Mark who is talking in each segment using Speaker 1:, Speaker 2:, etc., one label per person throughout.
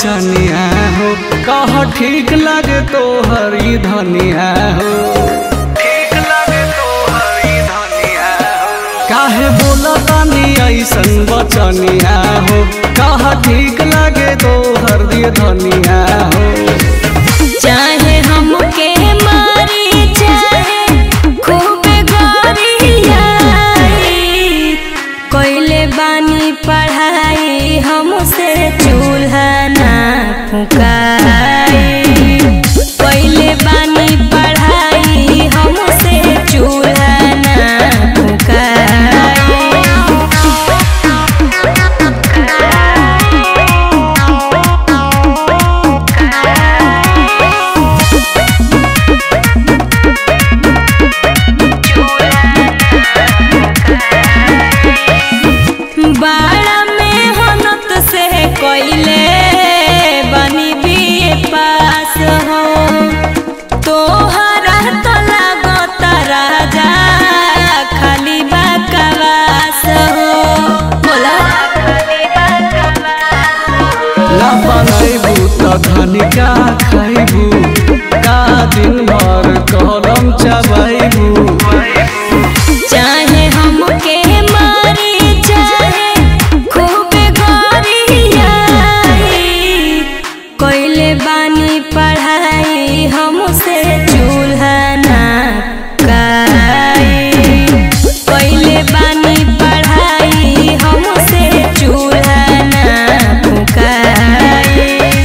Speaker 1: बचनिया हो कह ठीक लगे तो हरी धनिया हो ठीक लगे तो हरी धनिया हो काहे बोला तानी ऐसन बचनिया हो कह ठीक लगे तो हरी धनिया हो
Speaker 2: चाहे हमके मारी चाहे खूब गोरियाई कोइले बानी पढ़ाई हमसे चूल्हा ना फुकाई कोइले बानी पढ़ाई हमसे चूल्हा ना बाड़ा में होनत से कोइले बनी बीए पास हो तोहरा तो लागत राजा खाली बकवास हो बोला
Speaker 1: ना बनैबू त धनिका खैबू का दिन भर कलम चबैबू
Speaker 2: चाहे हमके मारी चाहे खूब गोरियाई कोइले बानी पढ़ाई हमसे चूल्हा ना काई कोइले बानी पढ़ाई हमसे चूल्हा ना फुकाई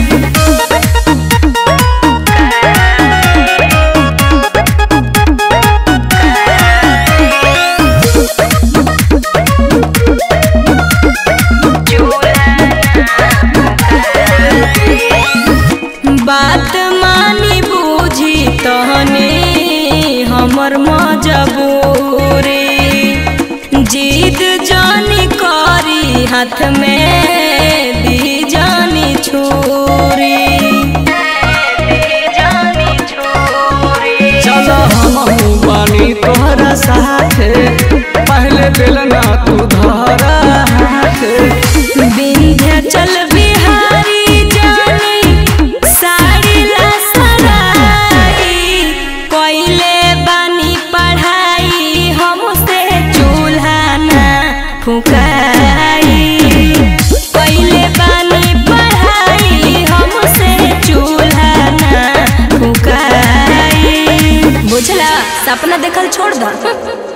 Speaker 2: बात मानी बूझी तहने हमर मजबूरी जीद जानी करी हाथ में दी जानी छुरी
Speaker 1: चल हमहू बानी तोहरा साथे पहले बेलना तू धरा हाथे
Speaker 2: विंध्याचल बिहारी जानी साड़ी ला सराई कोइले बानी पढ़ाई हमसे चूल्हा ना फुकाई कोइले बानी पढ़ाई हमसे चूल्हा ना फुकाई बुझला सपना देखल छोड़ द